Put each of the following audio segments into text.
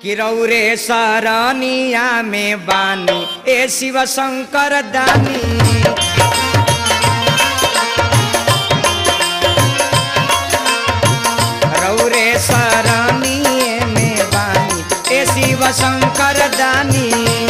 कि रौरे सरनिया में बानी ए शिव शंकर दानी रौरे सरनिए में बानी ए शिव शंकर दानी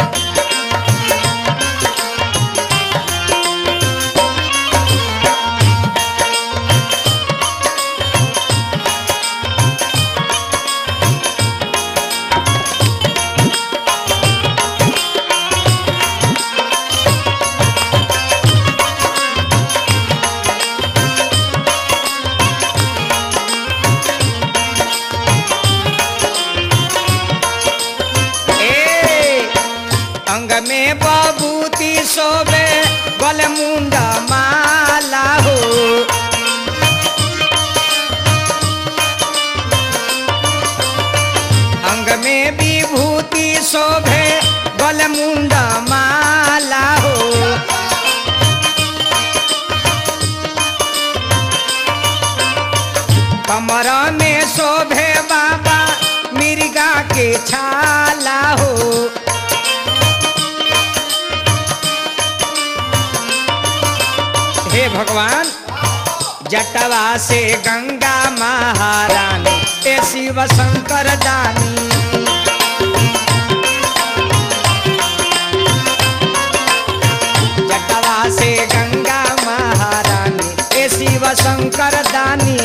ए अंग में बबूती सोबे गल मुंडा माला हो अंग में विभूति शोभे गल मुंडा माला हो कमर में शोभे बाबा मिर्गा के छाला हो हे भगवान जटवा से गंगा महारानी ए शिव शंकर दानी जटवा से गंगा महारानी ए शिव शंकर दानी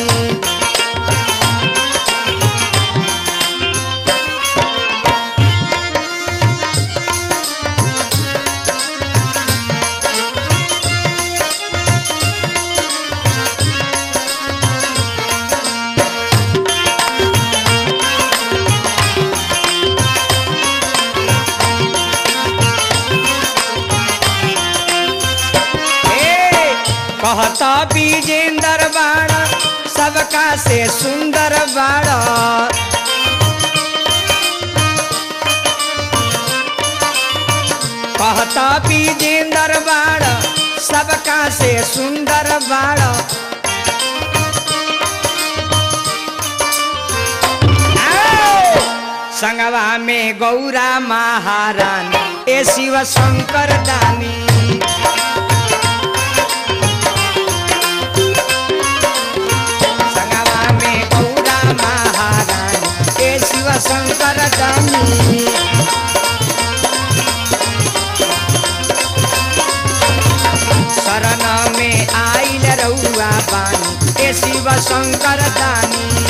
ए, कहता विजेंदर बाड़ा सबका से सुंदर बाड़ा कहता विजेंदर बाड़ा सबका से सुंदर बाड़ा आओ! संगवा में गौरा महारानी ए शिव शंकर दानी संगवा में गौरा महारानी ए शिव शंकर दानी शरण में आइल रउआ बानी ए शिव शंकर दानी